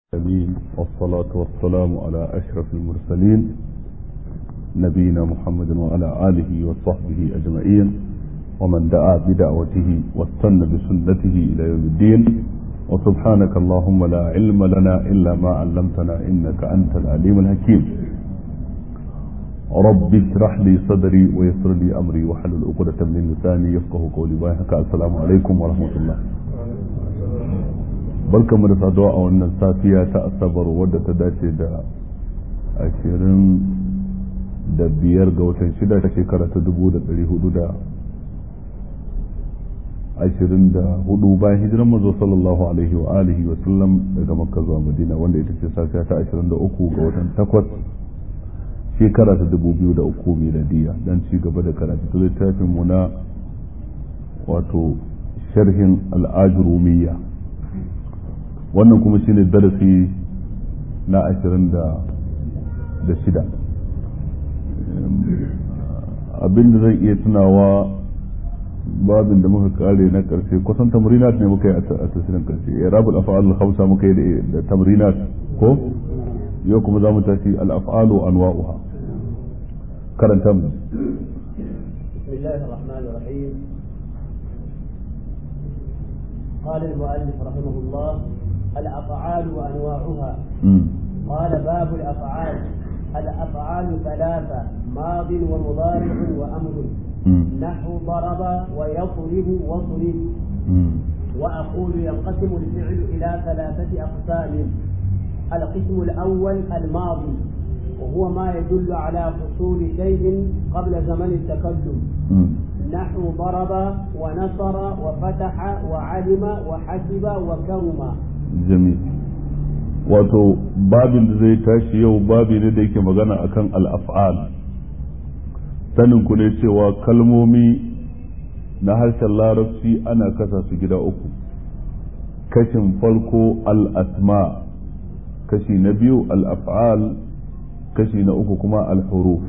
العالمين والصلاة والسلام على أشرف المرسلين نبينا محمد وعلى آله وصحبه أجمعين ومن دعا بدعوته واستنى بسنته إلى يوم الدين وسبحانك اللهم لا علم لنا إلا ما علمتنا إنك أنت العليم الحكيم رب اشرح لي صدري ويسر لي أمري واحلل عقدة من لساني يفقه قولي باهك السلام عليكم ورحمة الله barkamu da saduwa a wannan safiya ta asabar wadda ta dace da ashirin da biyar ga watan shida ta shekara ta dubu da ɗari hudu da ashirin da hudu bayan hijiran mazo sallallahu alaihi wa alihi wa sallam daga makka zuwa madina wanda ita ce safiya ta ashirin da uku ga watan takwas shekara ta dubu biyu da uku miladiya dan ci gaba da karatu ta littafin mu na wato sharhin al'ajurumiyya wannan kuma shine darasi na ashirin da shida abinda zan iya tunawa babin da muka kare na karshe kusan tamrinat ne muka yi a tasirin karshe ya rabu al'afa'al hausa muka yi da tamrinat ko yau kuma za mu tashi al'afa'alu anwa'uha karanta mu بسم الله الرحمن الرحيم قال المؤلف رحمه الله الأفعال وأنواعها قال باب الأفعال الأفعال ثلاثة ماض ومضارع وأمر نحو ضرب ويضرب واضرب وأقول ينقسم الفعل إلى ثلاثة أقسام القسم الأول الماضي وهو ما يدل على حصول شيء قبل زمن التكلم نحو ضرب ونصر وفتح وعلم وحسب وكرم جميل wato babin da zai tashi yau babi ne da yake magana akan al'af'al sanin ku ne cewa kalmomi na harshen larabci ana kasa su gida uku kashin farko al'asma kashi na biyu al'af'al kashi na uku kuma al-huruf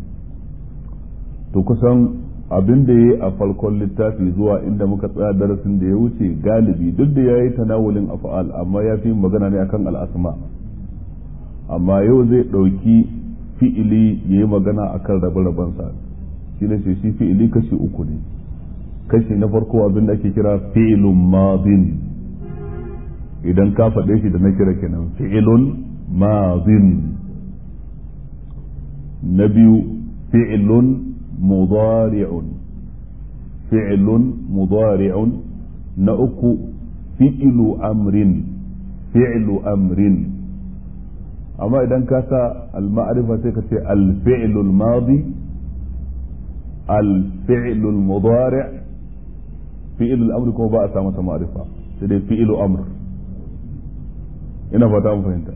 to kusan abin da ya yi a farkon littafi zuwa inda muka tsaya darasin da ya wuce galibi duk da ya yi tanawulin afa'al amma ya fi magana ne akan al'asma amma yau zai ɗauki fi'ili ya yi magana akan rabe-rabensa shi ne shi fi'ili kashi uku ne kashi na farko abin da ake kira fi'ilun madin idan ka faɗe shi da na kira kenan fi'ilun madin na biyu fi'ilun مضارع فعل مضارع نأك فعل أمر فعل أمر أما إذا كاتا المعرفة تكتي الفعل الماضي الفعل المضارع فعل الأمر كما بقى سامة معرفة سيدي فعل أمر ina fata mu fahimta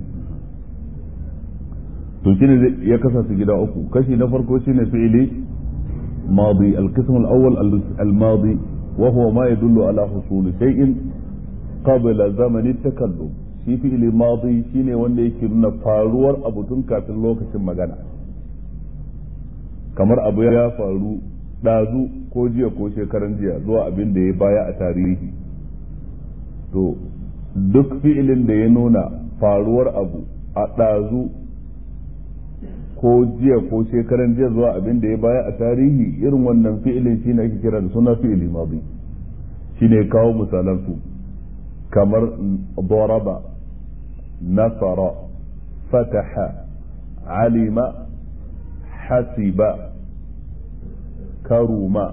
to shine ya kasa su gida uku kashi na farko shine fi'ili madi al-qism al-awwal al-madi wa huwa ma yadullu ala husul shay'in qabla zaman at-takallum shi fi'ili madi shine wanda yake nuna faruwar abu tun kafin lokacin magana kamar abu ya faru dazu ko jiya ko shekaran jiya zuwa abin da ya baya a tarihi to duk fi'ilin da ya nuna faruwar abu a ɗazu ko jiya ko shekaran jiya zuwa abin da ya baya a tarihi irin wannan fi'ilin shi ne ake kira da suna fi'ili madi shi ne kawo misalan su kamar daraba nasara fataha alima hasiba karuma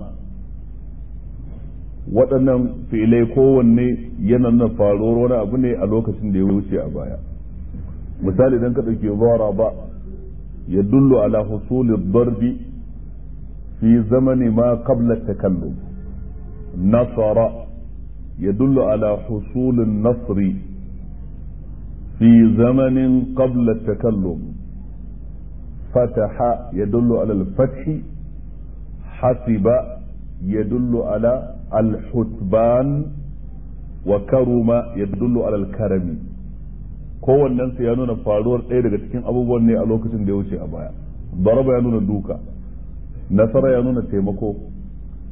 waɗannan fi'ilai kowanne yana nuna faruwar wani abu ne a lokacin da ya wuce a baya misali idan ka ɗauki daraba يدل على حصول الضرب في زمن ما قبل التكلم نصر يدل على حصول النصر في زمن قبل التكلم فتح يدل على الفتح حسب يدل على الحسبان وكرم يدل على الكرم kowannen su ya nuna faruwar ɗaya daga cikin abubuwan ne a lokacin da ya wuce a baya daraba ya nuna duka nasara ya nuna taimako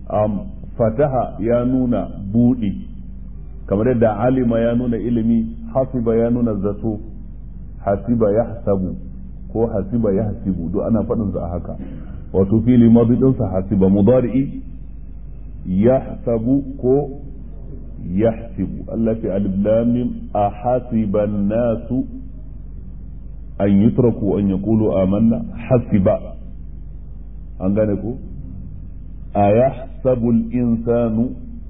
fataha ya nuna buɗi kamar yadda alima ya nuna ilimi hasiba ya nuna zato hasiba ya hasabu ko hasiba ya hasibu duk ana faɗin sa haka wato fili madi ɗinsa hasiba mudari'i ya hasabu ko ya hasibu Allah fi alif lam mim a hasiba nasu an yutraku an yaqulu amanna hasiba an gane ko a yahsabu al-insanu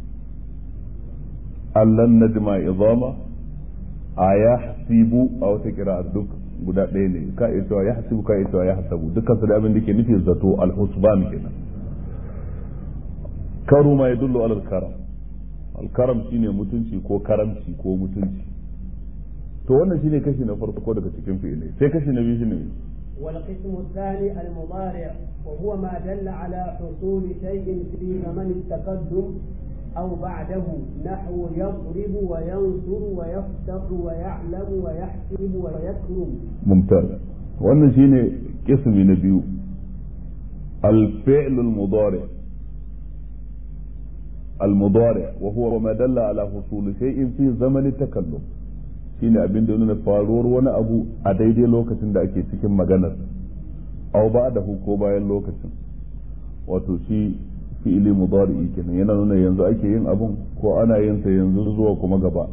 allan najma idama a yahsibu a wata kira duk guda ɗaya ne ka iya cewa ya hasibu ka iya cewa ya hasabu dukkan su da abin da ke nufi zato al-husban kenan karu ma yadullu ala al-karam al-karam shine mutunci ko karamci ko mutunci to wannan shine kashi na farko daga cikin fi'ilai sai kashi na biyu shine والقسم الثاني المضارع وهو ما دل على حصول شيء في زمن التقدم أو بعده نحو يضرب وينصر ويفتح ويعلم ويحسب ويكرم ممتاز wannan shine kismi na biyu الفعل المضارع المضارع وهو ما دل على حصول شيء في زمن التكلم shine abin da nuna faruwar wani abu a daidai lokacin da ake cikin maganar au ba da ko bayan lokacin wato shi fi'ili mudari'i kenan yana nuna yanzu ake yin abun ko ana yin sa yanzu zuwa kuma gaba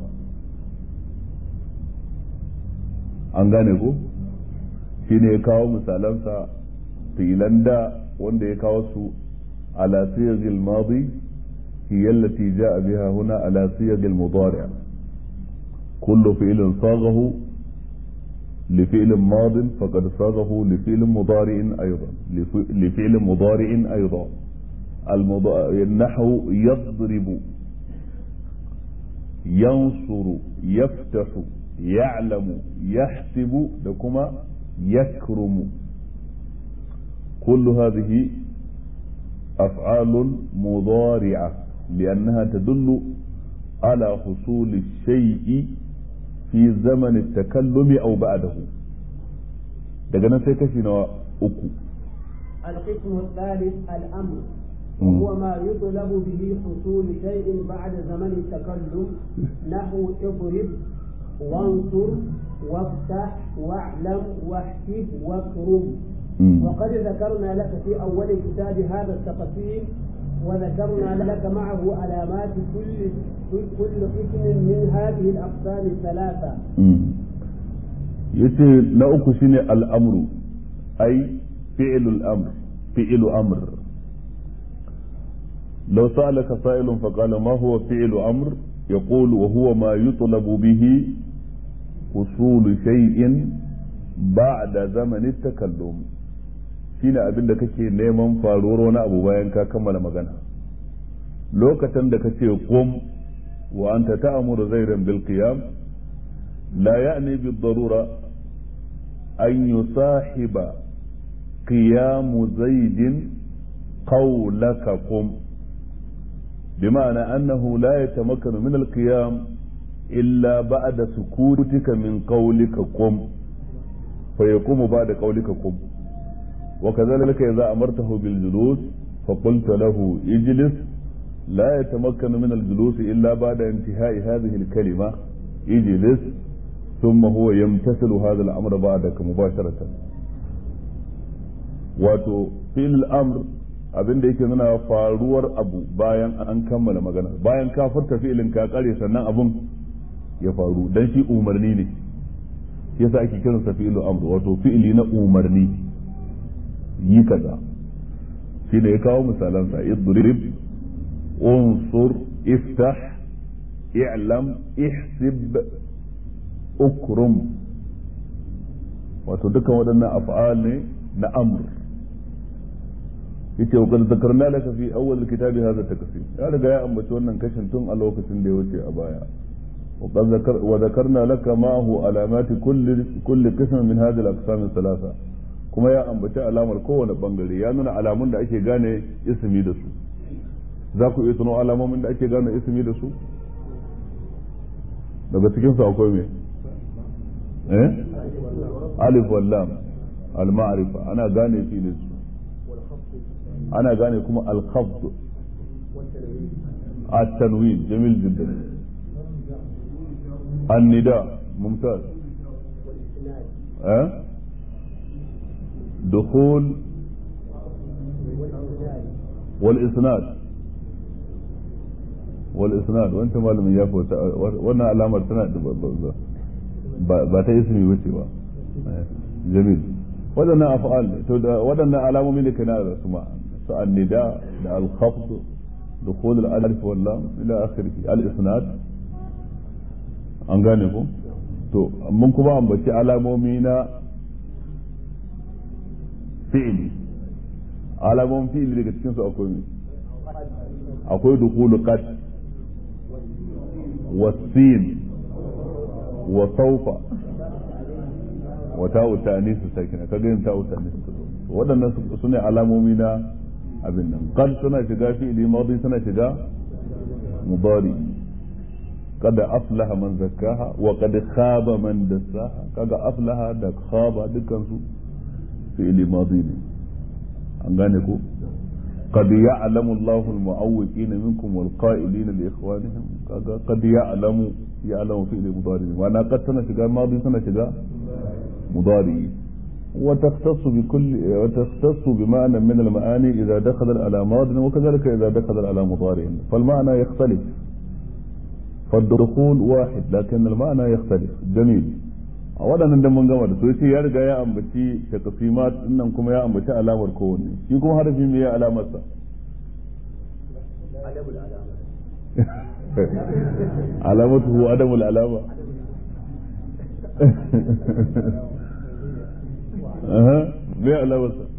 an gane ko shine ya kawo misalansa fi'ilan da wanda ya kawo su ala siyagil madi hiya allati ja'a biha huna ala siyagil mudari' كل فعل صاغه لفعل ماض فقد صاغه لفعل مضارع أيضا لفعل مضارع أيضا النحو يضرب ينصر يفتح يعلم يحسب لكما يكرم كل هذه أفعال مضارعة لأنها تدل على حصول الشيء في زمن التكلم أو بعده daga nan sai kashi na uku القسم الثالث الأمر وهو ما يطلب به حصول شيء بعد زمن التكلم نحو اضرب وانصر وافتح واعلم واحسب واكرم وقد ذكرنا لك في أول كتاب هذا التقسيم وذكرنا لك معه علامات كل كل اسم من هذه الأقسام الثلاثة. yace na uku shine al'amru ai fi'lul amr fi'lu amr law sa'alaka sa'ilun fa qala ma huwa fi'lu amr yaqulu wa huwa ma yutlabu bihi usul shay'in ba'da zaman at-takallum shine abin da kake neman faruwar wani abu bayan ka kammala magana lokacin da kace qum wa anta ta'muru zaidan bil qiyam la ya'ni bid darura an yusahiba qiyam zaidin qawlaka qum بمعنى أنه لا يتمكن من القيام إلا بعد سكوتك من قولك قم فيقوم بعد قولك قم وكذلك إذا أمرته بالجلوس فقلت له اجلس لا يتمكن من الجلوس إلا بعد انتهاء هذه الكلمة اجلس ثم هو يمتثل هذا الأمر بعدك مباشرة wato fil amr abin da yake nuna faruwar abu bayan an kammala magana bayan ka furta fi'ilin ka kare sannan abun ya faru dan shi umarni ne yasa ake kiransa fi'ilu amr wato fi'ili na umarni yi kaza shi ne ya kawo misalansa idrib unsur iftah i'lam ihsib ukrum wato dukkan waɗannan af'al ne na amr yace wa qad zakarna laka fi awwal kitabi hadha takfir ya riga ya ambaci wannan kashin tun a lokacin da ya wuce a baya وذكرنا لك معه علامات كل كل قسم من هذه الاقسام الثلاثه kuma ya ambaci alamar kowane bangare ya nuna alamun da ake gane ismi da su za ku iya tuno alamomin da ake gane ismi da su daga cikin su akwai me eh alif wal lam al ma'rifa ana gane filin su ana gane kuma al khafd at tanwin jamil jiddan النداء ممتاز والإسناد أه؟ دخول والإسناد والإسناد والإسناد وأنت ما لم يفوت وأنا علامة سنة ba ta ismi wuce ba jamil waɗannan af'al to da waɗannan alamomi ne kana da su ma su annida da al-khafd dukhul al-alif wal lam ila akhirih al-isnad an gane ko to mun kuma ambaci alamomi na fi'ili alamomin fi'ili daga cikin su akwai me akwai dukhul qad wasin wa sawfa wa ta'u ta'nis sakina kaga yin ta'u ta'nis waɗannan su ne alamomi na abin nan qad suna shiga fi'ili madi suna shiga mudari قد أفلح من زكاها وقد خاب من دساها كذا أفلح da خاب dukkan su fi'ili madi ne an gane ko قد يعلم الله المعوقين منكم والقائلين لإخوانهم قد يعلم يعلم فعل مضارع وأنا قد سنة شجاع ماضي سنة شجاع مضارع وتختص بكل وتختص بمعنى من المعاني إذا دخل على ماض وكذلك إذا دخل على مضارع فالمعنى يختلف فالدخول واحد لكن المعنى يختلف جميل a waɗannan dan mun gama da su yace ya riga ya ambaci taqsimat dinnan kuma ya ambaci alamar kowanne shi kuma harfi me ya alamar sa adabul alama alamatuhu adamul alama aha me alamar sa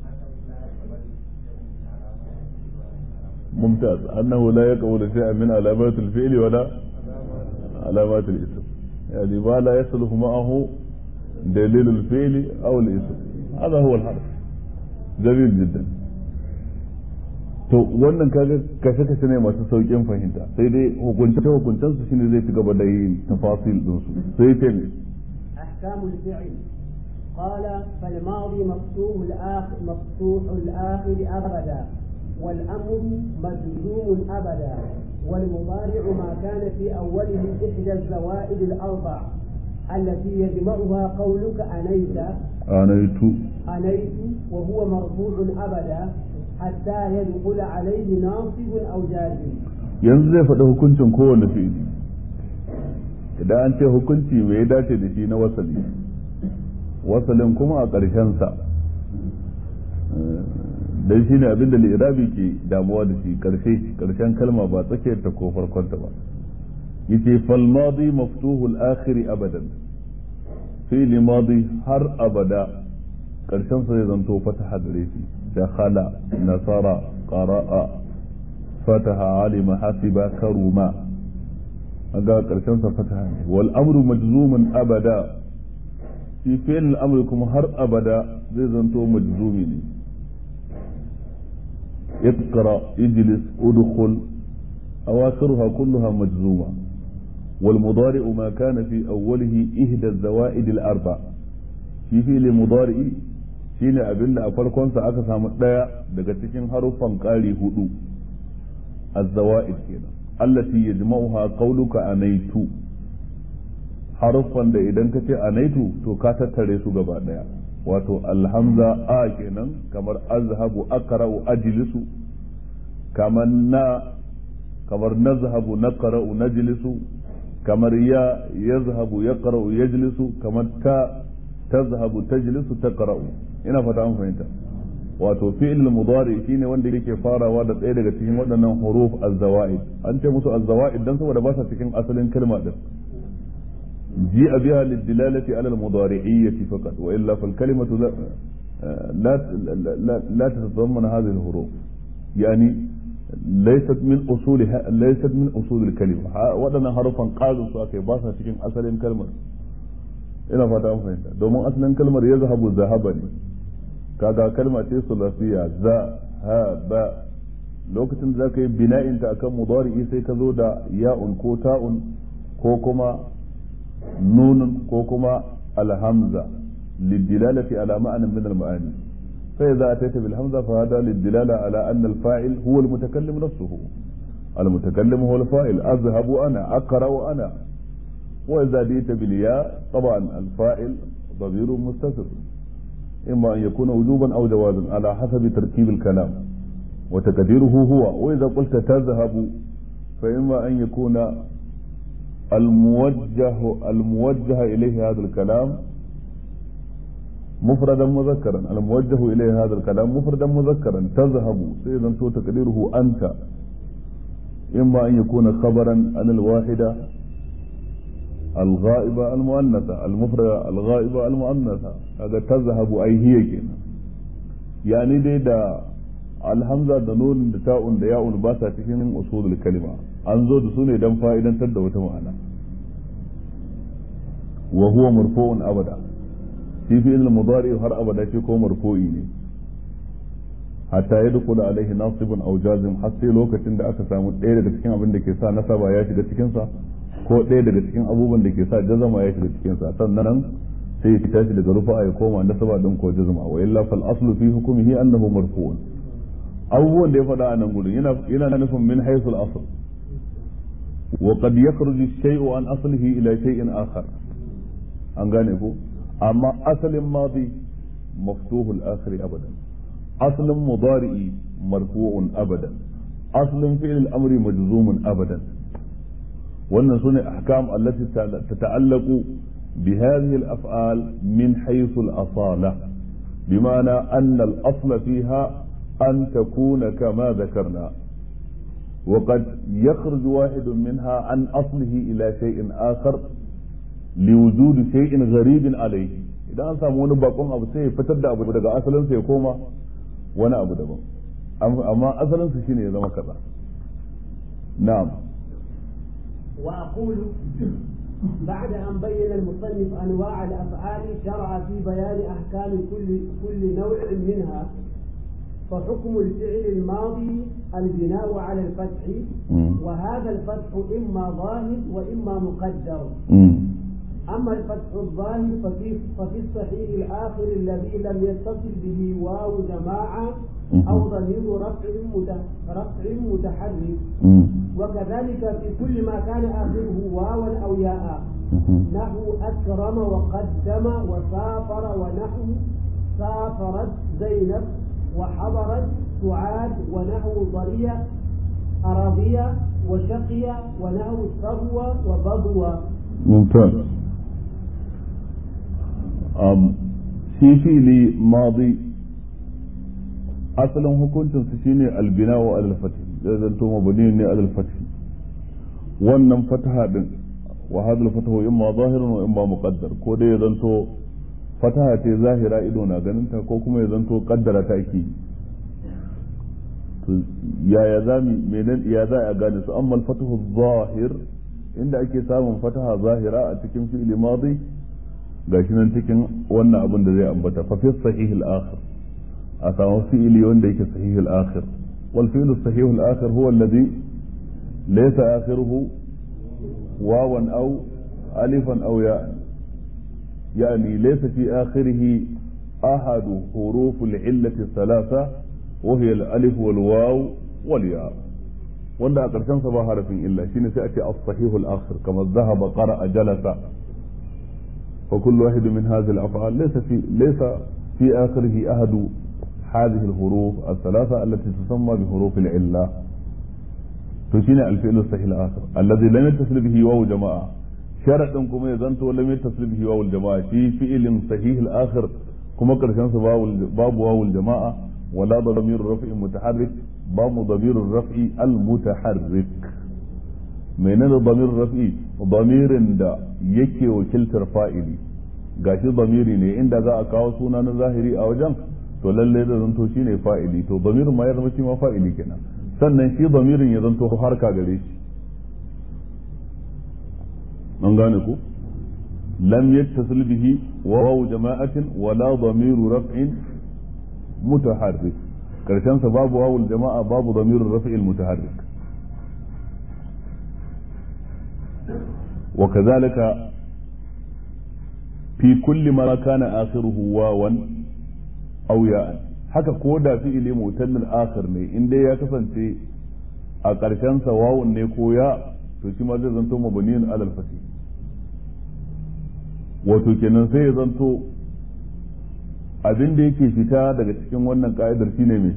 ممتاز أنه لا يقبل شيئا من علامات الفعل ولا علامات الاسم يعني ما لا يصلح معه دليل الفعل او الاسم هذا هو الحرف جميل جدا to wannan kaga kashe kashe ne masu saukin fahimta sai dai hukunce hukuncen su shine zai ci gaba da yin tafasil din su sai ta ne أحكام الفعل قال فالماضي مفتوح الآخر مفتوح الآخر أبدا والأمر مجزوم أبدا والمضارع ما كان في أوله إحدى الزوائد الأربع التي يجمعها قولك أنيت أنيت أنيت وهو مرفوع أبدا حتى يدخل عليه ناصب أو جازم yanzu zai faɗi hukuncin kowane fi'ili idan an ce hukunci mai ya dace da shi na wasali wasalin kuma a ƙarshensa dan shine abin da li'irabi ke damuwa da shi karshe karshen kalma ba tsakiyar ta ko farkon ta ba yace fal madi maftuhul akhir abadan fi'li madi har abada karshen sa zai zanto fataha gare shi dakhala nasara qara'a fataha alima hasiba karuma aga karshen sa fataha ne wal amru majzumun abada shi fi'l al kuma har abada zai zanto majzumi ne اقرأ اجلس ادخل أواخرها كلها مجزومة والمضارع ما كان في أوله إحدى الزوائد الأربع في فعل مضارع shine abin da a farkonsa aka samu ɗaya daga cikin haruffan ƙari hudu az-zawa'id kenan allati yajma'uha qawluka anaitu haruffan da idan ka ce anaitu to ka tattare su gaba ɗaya wato alhamza a kenan kamar azhabu aqra'u ajlisu kamar na kamar nazhabu naqra'u najlisu kamar ya yazhabu yaqra'u yajlisu kamar ta tazhabu tajlisu taqra'u ina fata an fahimta wato fi'il mudari shine wanda yake farawa da ɗaya daga cikin waɗannan huruf az-zawaid an ce musu az-zawaid dan saboda ba sa cikin asalin kalma din جيء بها للدلالة على المضارعية فقط وإلا فالكلمة لا لا لا, لا تتضمن هذه الحروف يعني ليست من أصول ليست من أصول الكلمة ودنا حرفا قالوا سواء باسا cikin asalin kalmar ina fata an fahimta domin asalin kalmar ya zahabu zahaba ne kaga kalma ce sulasiya za ha ba lokacin da zaka yi bina'inta akan mudari'i sai ka zo da ya'un ko ta'un ko kuma نون كوكما الهمزة للدلالة على معنى من المعاني فإذا أتيت بالهمزة فهذا للدلالة على أن الفاعل هو المتكلم نفسه المتكلم هو الفاعل أذهب أنا أقرأ أنا وإذا جئت بالياء طبعا الفاعل ضمير مستتر إما أن يكون وجوبا أو جوازا على حسب تركيب الكلام وتقديره هو وإذا قلت تذهب فإما أن يكون الموجه الموجه إليه هذا الكلام مفردا مذكرا الموجه إليه هذا الكلام مفردا مذكرا تذهب سيدا تقديره أنت إما أن يكون خبرا عن الواحدة الغائبة المؤنثة المفردة الغائبة المؤنثة هذا تذهب أي هي كنا يعني دي دا alhamza da nun da ta'un da ya'un ba sa cikin usulul kalima an zo da su ne dan fa'idantar da wata ma'ana wa huwa marfu'un abada shi fi'il mudari har abada shi ko marfu'i ne hatta ya dukula alaihi nasibun aw jazim har sai lokacin da aka samu ɗaya daga cikin abin da ke sa nasaba ya shiga cikin sa ko ɗaya daga cikin abubuwan da ke sa jazama ya shiga cikin sa sannan sai ya tashi daga rufa'a ya koma nasaba din ko jazma wa illa fal aslu fi hukmihi annahu marfu'un abubuwan da ya faɗa a nan gudun yana nufin min haisul asl wa qad yakhruju shay'u an aslihi ila shay'in akhar an gane ko amma asalin madi maftuhul akhir abadan aslin mudari'i marfu'un abadan aslin fi'l al-amri majzumun abadan wannan sune ahkam allati tata'allaqu بهذه الأفعال من حيث الأصالة بمعنى أن الأصل فيها أن تكون كما ذكرنا وقد يخرج واحد منها عن أصله إلى شيء آخر لوجود شيء غريب عليه idan an samu wani bakon abu sai ya fitar da abu daga asalinsa ya koma wani abu daban amma asalinsa shine ya zama kaza na'am wa aqulu بعد أن بين المصنف أنواع الأفعال شرع في بيان أحكام كل كل نوع منها فحكم الفعل الماضي البناء على الفتح وهذا الفتح إما ظاهر وإما مقدر أما الفتح الظاهر ففي, ففي الصحيح الآخر الذي لم يتصل به واو جماعة أو ضمير رفع رفع متحرك وكذلك في كل ما كان آخره واوا أو ياء نحو أكرم وقدم وسافر ونحو سافرت زينب وحضرت سعاد ونحو ضرية أراضية وشقية ونحو صبوة وبضوة ممتاز أم في فعل ماضي asalin hukuncin su shine albina wa alal fatih zai zanto mabani ne alal fatih wannan fataha din wa hadal fatahu imma zahirun wa imma muqaddar ko dai ya zanto fataha ce zahira ido na ganin ta ko kuma ya zanto kaddara ta ake to yaya za mu menen ya za a gane su amma al-fatahu zahir inda ake samun fataha zahira a cikin fi'li madi gashi nan cikin wannan abin da zai ambata fa fi sahih al-akhir a samu fi'ili wanda yake sahih al-akhir wal fi'lu sahih al-akhir huwa alladhi laysa akhiruhu wawan aw alifan aw ya'an يعني ليس في آخره أحد حروف العلة الثلاثة وهي الألف والواو والياء wanda a ƙarshen sa ba harafin illa shine sai a ce as-sahihu al-akhir kama dhahaba qara'a jalasa fa kullu wahid min hadhihi al-af'al laysa fi laysa fi akhirih ahadu hadhihi al-huruf ath-thalatha allati tusamma bi huruf al-illa to shine al-fi'l as-sahih al-akhir alladhi lam yattasil bihi waw jama'a sharadin kuma ya zanto lam yattasil bihi waw al-jama'a shi fi'lin sahih al-akhir kuma ƙarshen sa babu waw al-jama'a wala damir raf'in mutaharrik babu damirin raf'i al-mutaharrik menene damirin raf'i damirin da yake wakiltar fa'ili gashi damiri ne inda za a kawo suna na zahiri a wajen to lalle da zanto shine fa'ili to damirin ma ya zama shi ma fa'ili kenan sannan shi damirin ya zanto harka gare shi an gane ku lam yattasil bihi wawu jama'atin wala damiru raf'in mutaharrik karshen sa babu wawul jama'a babu damirul rafi'il mutaharrik wa kadhalika fi kulli ma kana akhiruhu wawan aw ya'an haka ko da fi'ili mutannil akhir ne in dai ya kasance a karshen sa wawun ne ko ya to shi ma zai zanto mabniyin alal fatih wato kenan sai ya zanto abin da yake fita daga cikin wannan ka'idar shine mai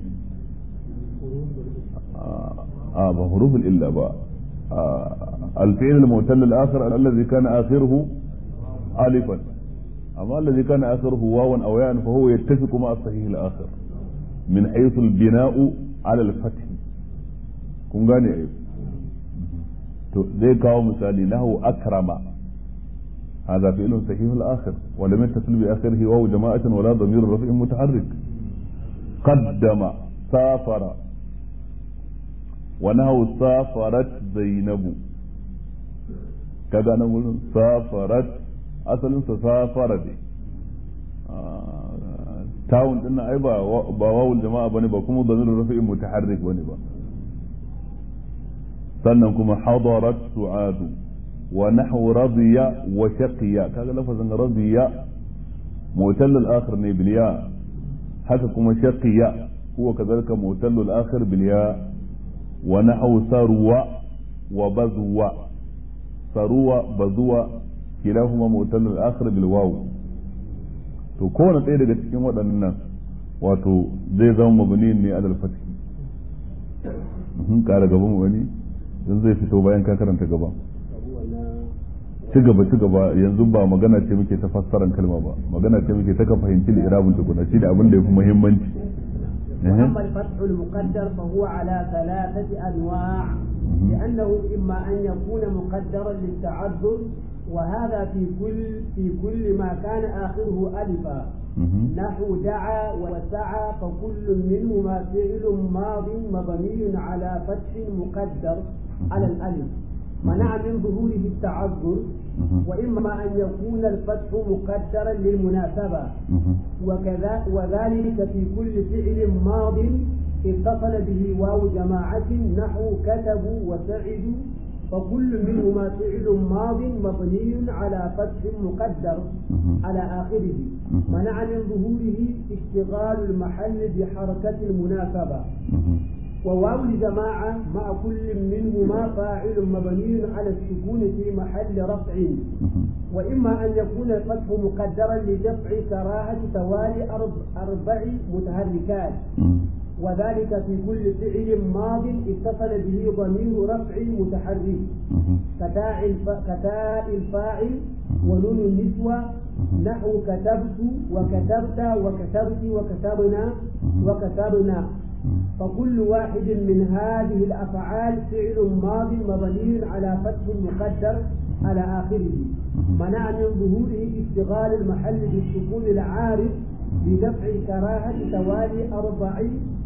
a ba hurufin illa ba الفعل المعتل الآخر الذي كان آخره ألفا أما الذي كان آخره واوا أو ياء فهو يتفق مع الصحيح الآخر من حيث البناء على الفتح kun gane ai to zai kawo misali nahu akrama هذا فعل صحيح الآخر ولم يتصل بآخره واو جماعة ولا ضمير رفع متحرك قدم سافر ونهو سافرت زينب كذا نقول سافرت أصل سافر دي تاون din ai ba ba wawul jama'a bane ba kuma dhamir rafi'i mutaharrik bane ba sannan kuma hadarat su'adu wa nahwu radiya wa shaqiya kaga lafazin radiya mutal al-akhir ne bil ya haka kuma shaqiya huwa kadhalika mutal al-akhir bil ya wa nahwu sarwa wa bazwa sarwa bazwa kilahuma mutal al-akhir bil waw to kowane ɗaya daga cikin waɗannan wato zai zama mabni ne alal fathi kara gaba mu wani dan zai fito bayan ka karanta gaba ci gaba ci gaba yanzu ba magana ce muke ta fassaran kalma ba magana ce muke ta ka fahimci irabun tukuna shi da abin da yafi muhimmanci أما الفتح المقدر فهو على ثلاثة أنواع لأنه إما أن يكون مقدرا للتعذر وهذا في كل في كل ما كان آخره ألفا نحو دعا وسعى فكل منهما فعل ماض مبني على فتح مقدر على الألف منع من ظهوره التعذر وإما أن يكون الفتح مقدرا للمناسبة وكذا وذلك في كل فعل ماض اتصل به واو جماعة نحو كتبوا وسعدوا فكل منهما فعل ماض مبني على فتح مقدر على آخره منع من ظهوره اشتغال المحل بحركة المناسبة وواو الجماعة مع كل منهما فاعل مبني على السكون في محل رفع وإما أن يكون الفتح مقدرا لدفع كراهة توالي أربع متحركات وذلك في كل فعل ماض اتصل به ضمير رفع متحرك كتاء كتاء الفاعل ونون النسوة نحو كتبت وكتبت وكتبت وكتبنا وكتبنا فكل واحد من هذه الأفعال فعل ماض مبني على فتح مقدر على آخره منع من ظهوره اشتغال المحل بالسكون العارض بدفع كراهة توالي أربع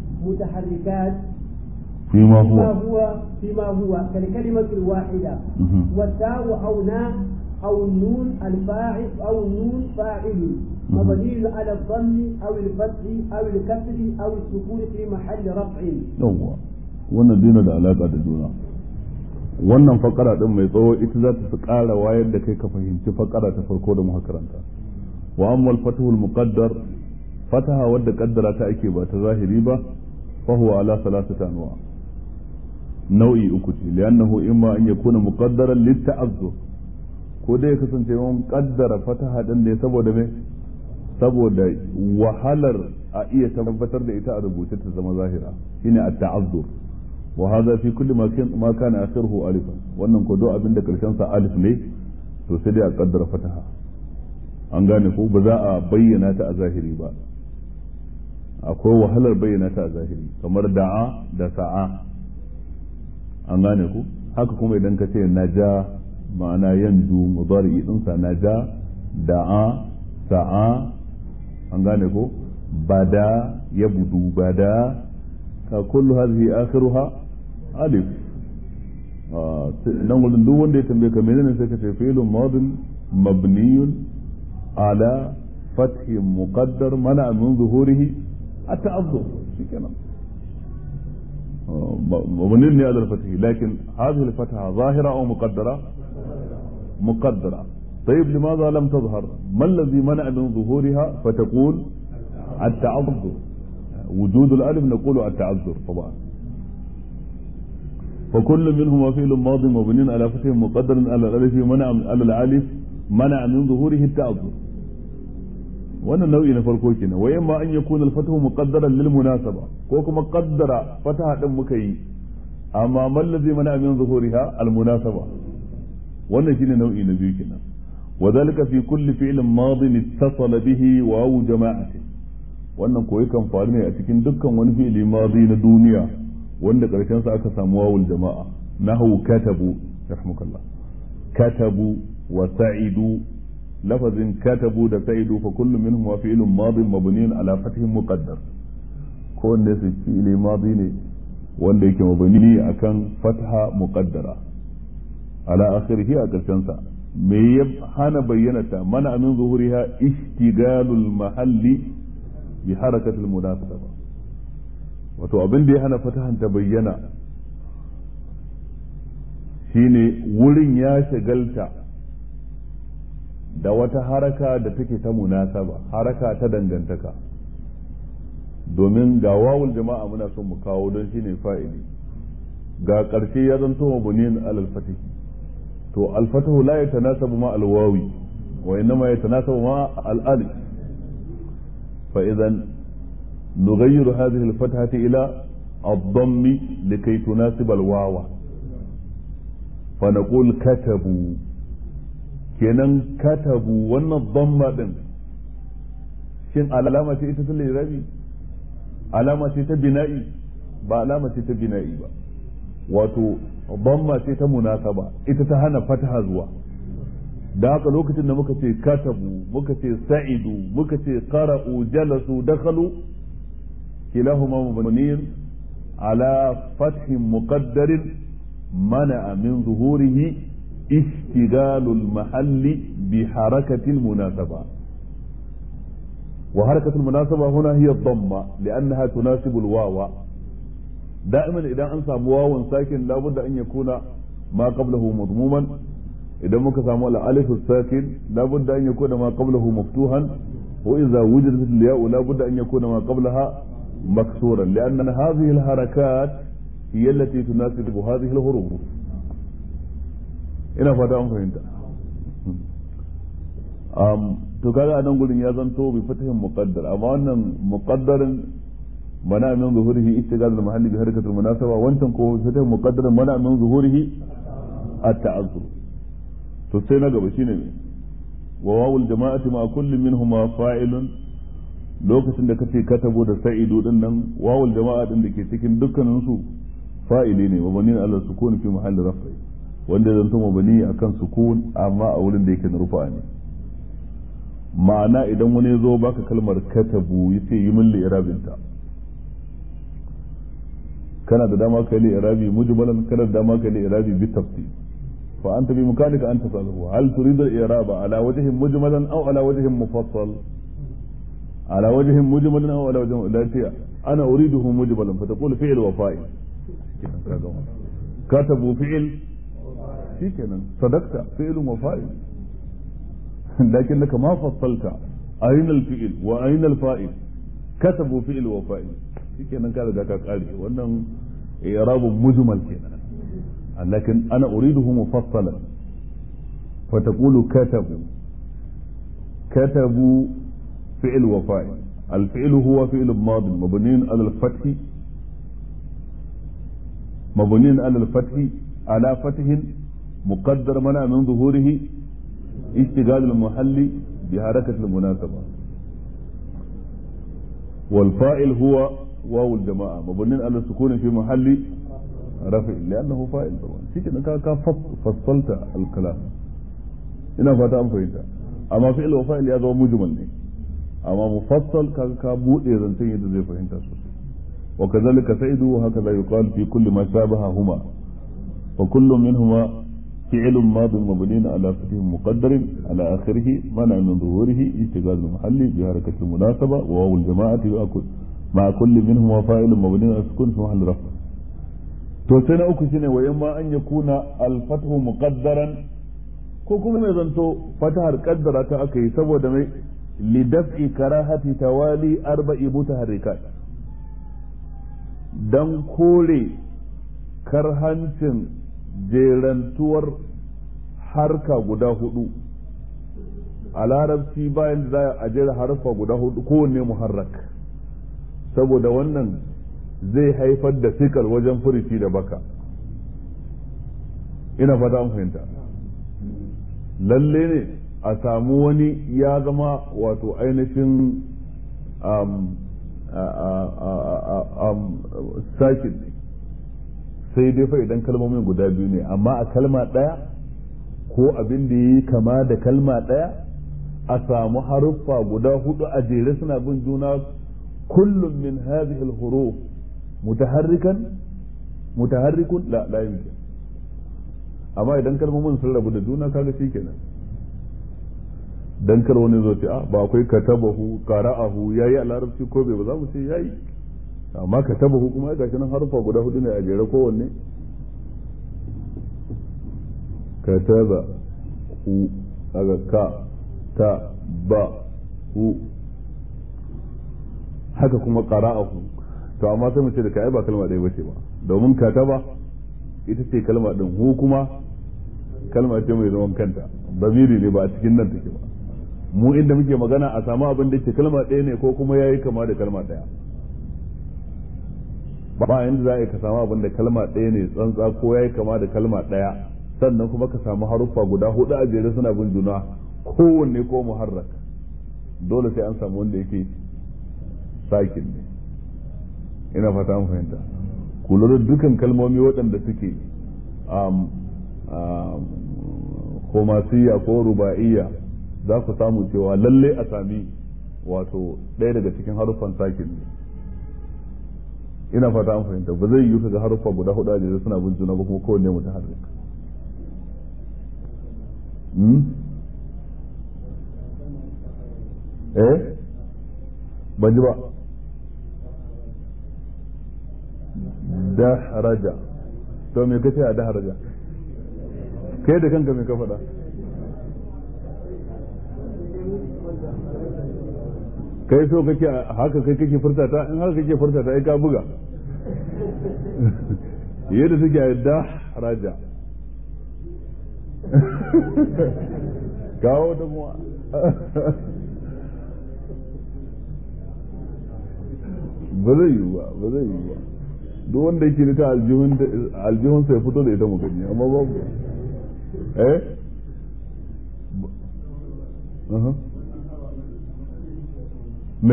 متحركات فيما فيما هو هو فيما هو كالكلمة الواحدة والتاء أو نا أو النون الفاعل أو النون فاعل مبني على الضم أو الفتح أو الكسر أو السكون في محل رفع yawwa wannan dina da alaka da juna wannan fakara din mai tsawo ita za ta ƙara wayar da kai ka fahimci fakara ta farko da muka karanta wa amma al-fathu al-muqaddar fataha wadda kaddara ta ake ba ta zahiri ba fa huwa ala salasati anwa nau'i uku ce li'annahu imma an yakuna muqaddaran lit-ta'azzur ko dai ya kasance mun kaddara fataha din ne saboda me saboda wahalar a iya tabbatar da ita a rubuce ta zama zahira shine at-ta'azzur wa hadha fi kulli ma kan ma kana akhiruhu alifan wannan ko do abin da karshen sa alif ne to sai dai a kaddara fataha an gane ko ba za a bayyana ta a zahiri ba akwai wahalar bayyana ta a zahiri kamar da'a da sa'a an gane ku haka kuma idan ka ce naja ma'ana yanzu mudari dinsa naja da'a sa'a an gane ko bada ya budu bada ka kullu hadhihi akhiruha alif nan gudun duk wanda ya tambaye ka menene sai ka ce fi'lun madin mabniyun ala fathi muqaddar mana min zuhurihi at-ta'azzur shikenan مبني على الفتح لكن هذه الفتحة ظاهرة أو مقدرة مقدرة طيب لماذا لم تظهر ما الذي منع من ظهورها فتقول التعذر وجود الألف نقول التعذر طبعا فكل منهما فعل ماض مبني على فتح مقدر على الألف منع على الألف mana min zuhurihi ta'azzur wannan nau'i na farko kenan wa yamma an yakuna al-fathu muqaddaran lil munasaba ko kuma qaddara fataha din muka yi amma man ladhi mana min zuhuriha al-munasaba wannan shine nau'i na biyu kenan وذلك في كل فعل ماض اتصل به واو جماعة wannan koyi kan faru ne a cikin dukkan wani fi'ili madi na duniya wanda karshen sa aka samu wawul jama'a nahu katabu rahmukallah katabu wa sa'idu lafazin katabu da sa'idu fa kullu minhum wa fi'lun madin mabniun ala fathin muqaddar ko wanda su fi'ili madi ne wanda yake mabni akan fatha muqaddara ala akhirih a karshen sa me ya hana bayyana ta mana min zuhuriha ishtigalul mahalli bi harakatul munasaba wato abin da ya hana fatahan ta bayyana shine wurin ya shagalta da wata haraka da take ta munasaba haraka ta dangantaka domin ga wawul jama'a muna son mu kawo don shine fa'ili ga ƙarshe ya zanto mabuniyin alal fatih to alfatahu la yatanasabu ma alwawi wa innama yatanasabu ma alali fa idan nughayyiru hadhihi alfathati ila الضم لكي تناسب الواو فنقول كتبوا kenan katabu wannan dhamma din shin alama ce ita ta lirabi alama ce ta bina'i ba alama ce ta bina'i ba wato dhamma ce ta munasaba ita ta hana fataha zuwa da haka lokacin da muka ce katabu muka ce sa'idu muka ce qara'u jalasu dakhalu kilahuma mabniyin ala fathin muqaddarin mana min zuhurihi اشتغال المحل بحركة المناسبة وحركة المناسبة هنا هي الضمة لأنها تناسب الواو دائما إذا أنسى واو ساكن لابد أن يكون ما قبله مضموما إذا مك سامو الألف الساكن لابد أن يكون ما قبله مفتوحا وإذا وجدت الياء لابد أن يكون ما قبلها مكسورا لأن هذه الحركات هي التي تناسب هذه الحروف ina fata an fahimta to kaga a nan gurin ya zanto bi fatahin muqaddar amma wannan muqaddarin mana min zuhurihi istigal al mahalli bi harakatul munasaba wancan ko fatahin muqaddarin mana min zuhurihi at ta'azzur to sai na gaba shine me wa wawul jama'ati ma kullin minhuma fa'ilun lokacin da kace katabo da sa'idu din nan wawul jama'a din da ke cikin dukkanin su fa'ili ne wa banin ala sukun fi mahalli raf'i wanda zan tuma bani a kan sukun amma a wurin da yake na rufa ne ma'ana idan wani zo baka kalmar katabu ya ce yi min li'irabinta kana da dama ka yi li'irabi mujmalan kana da dama ka yi li'irabi bi tafsir fa anta bi mukanika an tasalahu hal turidu al-i'raba ala wajhin mujmalan aw ala wajhin mufassal ala wajhin mujmalan aw ala wajhin la ana uriduhu mujmalan fa taqulu fi'l wa fa'il katabu fi'l shikenan sadakta fi'lun wa fa'il lakinnaka ma fassalta ayna al-fi'l wa ayna al-fa'il katabu fi'l wa fa'il shikenan ka riga ka kare wannan i'rabun mujmal kenan lakin ana uriduhu mufassalan فتقول كتبوا كتبوا فعل وفاعل الفعل هو فعل ماض مبني على الفتح مبني على الفتح على فتح مقدر منع من ظهوره اشتغال المحل بحركة المناسبة والفائل هو واو الجماعة مبني على السكون في محل رفع لأنه فائل طبعا شيء كذا فصلت الكلام ina fata an fahimta amma fi'il wa fa'il ya zama mujmal ne amma mufassal kaga ka bude zancen yadda zai fahimta sosai wa kazalika sa'idu wa hakaza yuqal fi kulli ma shabaha huma fa kullu minhuma فعل ماض مبني على فتح مقدر على آخره منع من ظهوره اشتغال المحل بحركة المناسبة وواو الجماعة مع كل منهما فاعل مبني على السكون في محل رفع to sai na uku shine wa yamma an yakuna al-fathu muqaddaran ko kuma mai zanto fatahar kaddara ta aka yi saboda mai lidaf'i karahati tawali arba'i mutaharrikat dan kore karhancin jerantuwar harka guda hudu a larabci bayan da za a jera harfa guda hudu kowanne muharrak saboda wannan zai haifar da sikar wajen furici da baka ina fata an fahimta lalle ne a samu wani ya zama wato ainihin sakin ne sai dai fa idan kalmomin guda biyu ne amma a kalma ɗaya ko abin da yi kama da kalma ɗaya a samu haruffa guda hudu a jere suna bin juna kullum min hadhihi al-huruf mutaharrikan mutaharrikun la la yumkin amma idan kalmomin sun rabu da juna kaga shikenan dan kar wani zo ce a ba akwai katabahu qara'ahu yayi a larabci ko bai ba za mu ce yayi amma katabahu kuma ga nan harfa guda hudu ne a jere kowanne kataba hu daga ka ta ba hu haka kuma qara'ahu to amma sai mu ce da kai ba kalma ɗaya bace ba domin kataba ita ce kalma din hu kuma kalma ce mai zaman kanta bamiri ne ba a cikin nan take ba mu inda muke magana a samu abin da ke kalma ɗaya ne ko kuma yayi kama da kalma ɗaya ba yanda za a yi ka samu abin da kalma ɗaya ne tsantsa ko yayi kama da kalma ɗaya sannan kuma ka samu haruffa guda hudu a jere suna bin juna kowanne ko muharrak dole sai an samu wanda yake sakin ne ina fata an fahimta ku lura dukan kalmomi waɗanda suke komasiya ko ruba'iyya za ku samu cewa lalle a sami wato ɗaya daga cikin haruffan sakin ne ina fata an fahimta ba zai yi ga haruffa guda hudu a jere suna bin juna ba kuma kowanne mutum harrik eh ban ji ba dahraja to me kace a dahraja kai da kanka me ka faɗa kai so kake haka kai kake furta ta in haka kake furta ta ai ka buga yadda take a dahraja kawo da mu ba zai yiwu ba ba zai yiwu ba duk wanda yake ta aljihun aljihun sai fito da ita mu gani amma babu eh me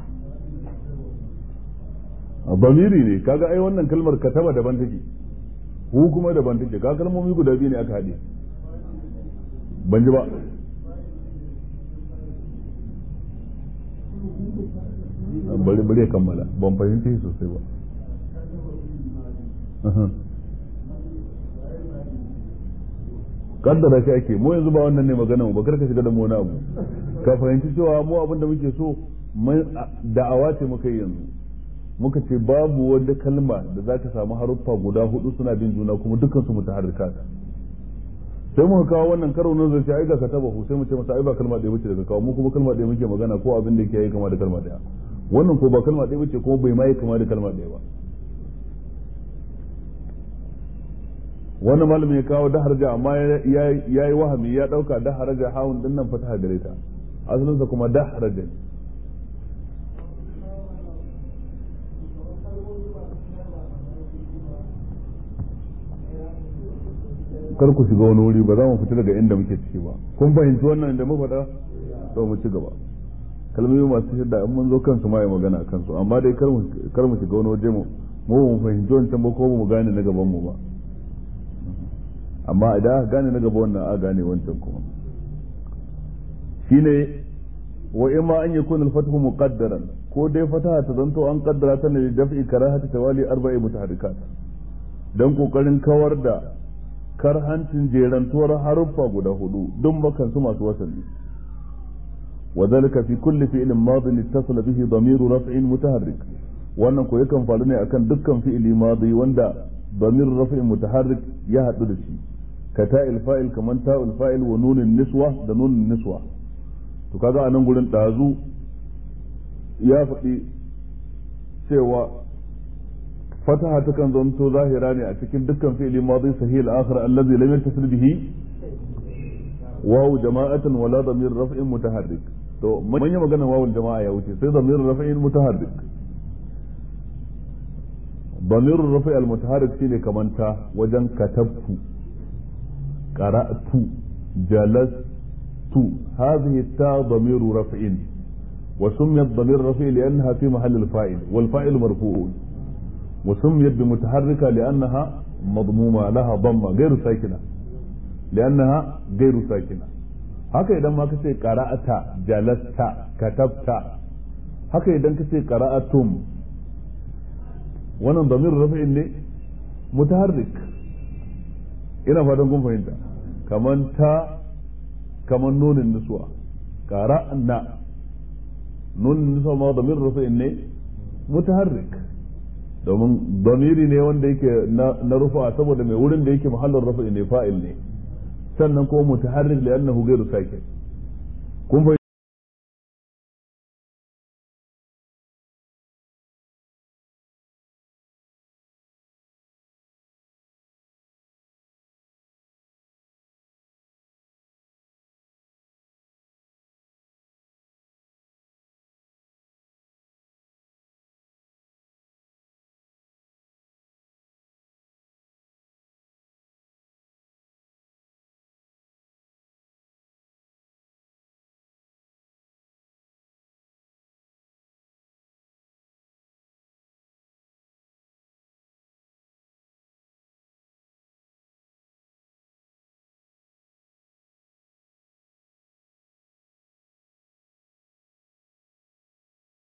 bamiri ne kaga ai wannan kalmar kataba daban take hu kuma daban take ka kalmomi guda biyu ne aka haɗe ban ji ba bari bari ya kammala ban fahimci sosai ba kaddara shi ake mu yanzu ba wannan ne magana mu ba karka shiga da mu wani abu ka fahimci cewa mu abin da muke so da'awa ce muka yi yanzu muka ce babu wanda kalma da za ka samu haruffa guda hudu suna bin juna kuma dukkan su mutaharrika sai muka kawo wannan karo nan zai ce ai ga ka taba sai mu ce masa ai ba kalma ɗaya bace daga kawo mu kuma kalma ɗaya muke magana ko abin da yake yi kama da kalma ɗaya wannan ko ba kalma ɗaya bace kuma bai ma yi kama da kalma ɗaya ba wannan malamin ya kawo daharaja amma ya yi wahami ya ɗauka daharaja hawun din nan fataha gare ta asalinsa kuma daharaja ne kar ku shiga wani wuri ba za mu fita daga inda muke ciki ba kun fahimci wannan da muka faɗa to mu ci gaba kalmomi masu shidda in mun zo kansu ma yi magana a kansu amma dai kar mu shiga wani waje mu mu mu fahimci wancan ba ko mu gane na gaban mu ba amma idan aka gane na gaba wannan a gane wancan kuma shine wa imma an yakuna al-fathu muqaddaran ko dai fataha ta zanto an kaddara ta ne daf'i karahati tawali arba'i mutahaddikat dan kokarin kawar da karhancin jerantuwar haruffa guda hudu duk bakan su masu wasali وذلك في كل فعل ماض اتصل به ضمير رفع متحرك wannan ko yakan faru ne akan dukkan fi'ili madi wanda ضمير رفع متحرك ya haɗu da shi ka ta'il fa'il kaman ta'ul fa'il wa nunin niswa da nunin niswa to kaga anan gurin dazu ya faɗi cewa fataha takan zanto zahira ne a cikin dukkan fi'ili madi sahih al-akhir allazi lam yattasil bihi wawu jama'atan wala damir raf'in mutaharrik to manya magana wawul jama'a ya wuce sai damir raf'in mutaharrik damir raf'i al mutaharrik shine kaman ta wajen katabtu qara'tu jalastu hadhihi ta damir raf'in وسميت ضمير رفيع لأنها في محل الفاعل والفاعل مرفوع وسميت بمتحركة لأنها مضمومة لها ضمة غير ساكنة لأنها غير ساكنة haka idan ma kace qara'ata jalasta katabta haka idan kace qara'atum wannan damir rafi'in ne mutaharrik ina fatan kun fahimta kaman ta kaman nunin nuswa qara'na nunin nuswa ma damir rafi'in ne mutaharrik domin damiri ne wanda yake na rufa saboda mai wurin da yake mahallin rafi'in ne fa'il ne sannan kuma mutaharrik li'annahu ghairu sakin kun